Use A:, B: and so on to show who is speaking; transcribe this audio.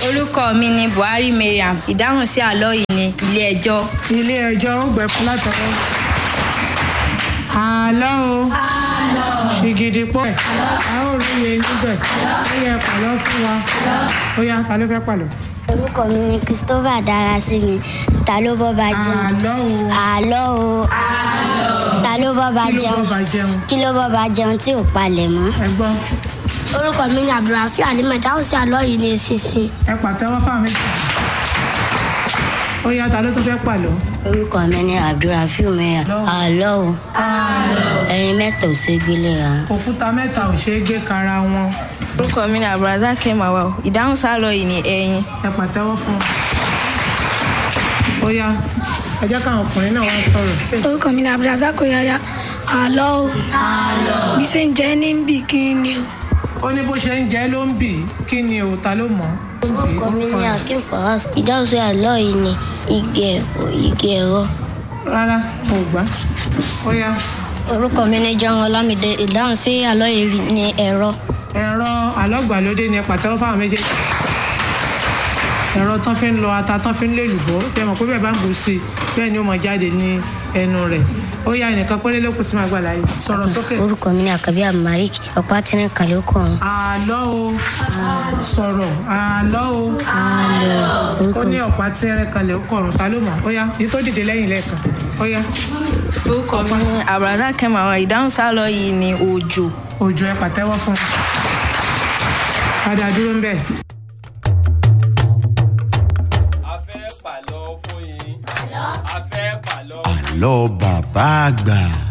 A: orúkọ mi ni buhari mariam ìdáhùn sí àlọ́ yìí ni ilé ẹjọ́.
B: ilé ẹjọ́ ó gbẹ fún látọwọ́. àlọ́ o ṣìgìdì pọ̀ ẹ̀ a ó rí iye níbẹ̀ ó yẹ pàlọ́ fún wa ó yá ta ló fẹ́ pàlọ́.
C: orúkọ mi ni christopher darasimi ta ló bọ́ bá jẹun
B: àlọ́ o
C: àlọ́ o ta ló bọ́ bá
B: kí ló
C: jẹun
B: bọ́ bá jẹun
C: kí ló bọ́ bá jẹun tí ò palẹ̀ mọ́.
B: ẹ gbọ́
C: orúkọ mi ni abdulrafi alimọ dáhùn sí àlọ́ yìí ní eṣinṣin.
B: ẹ pàtẹ́wọ́ fáwọn méjì. ó yá ta ló tún fẹ́ pàlọ́.
C: orúkọ mi ni abdulrafi umeya àlọ́ o ẹyin mẹ́ta ò ṣe gbélé ra.
B: òkúta mẹ́ta ò ṣeé gé kara wọn
A: orúkọ mi ni abdulrasaq kemawa ìdáhùn sí àlọ́ yìí ni ẹyin.
B: ẹ pàtẹ́wọ́ fún un. ó yá ẹ jẹ́ káwọn ọkùnrin náà wá sọ̀rọ̀.
D: orúkọ mi ni abdulrasaq oyaya àlọ́ o bí ṣe ń jẹ́ ní bí kí ni o.
B: ó ní bó ṣe ń jẹ́ ló ń bì í kí ni o ta ló mọ̀ ọ́.
C: orúkọ mi ni akim fawaz ìdáhùn sí àlọ́ yìí ni igi ẹ̀rọ igi ẹ̀rọ.
B: rárá o ò gbá ó yá
C: orúkọ mi ni john olamide ìdáhùn sí àlọ́ yìí ni ẹ̀rọ.
B: ẹ̀rọ alọ́gbàlódé ni ẹ pàtẹ́wọ́ fáwọn méjèèjì. ẹ̀rọ tán fi ń lọ ata tán fi ń lè lùbọ́ tẹ mọ̀ pé bẹ́ẹ̀ bá ń bù sí i bẹ́ẹ̀ ni ó mọ̀ jáde ní ẹnu rẹ̀ ó yá ẹnìkan péré lókun tí màá gbà láàyè sọ̀rọ̀ sókè.
C: orúkọ mi ni akabi amarik ọ̀pá tí ní kàlẹ́ ó kọ̀ọ̀run.
B: àlọ́ o sọ̀rọ̀ àlọ́ o ó ní ọ̀pá tí ẹrẹ́ kalẹ̀ ó kọ̀rùn ta ló mọ̀ ó yá èyí tó dìde lẹ́yìn lẹ́ẹ̀kan ó yá
A: orúkọ mi ni abdulrasaq kemawa ìdáhùn sí àlọ́ yìí ni òjò.
B: òjò ẹ pàtẹ́wọ́ fún un padà dúró ń bẹ̀.
E: a fẹ́ pàlọ́ fún yín. a fẹ́ pàlọ́.
F: àlọ́ bàbá àgbà.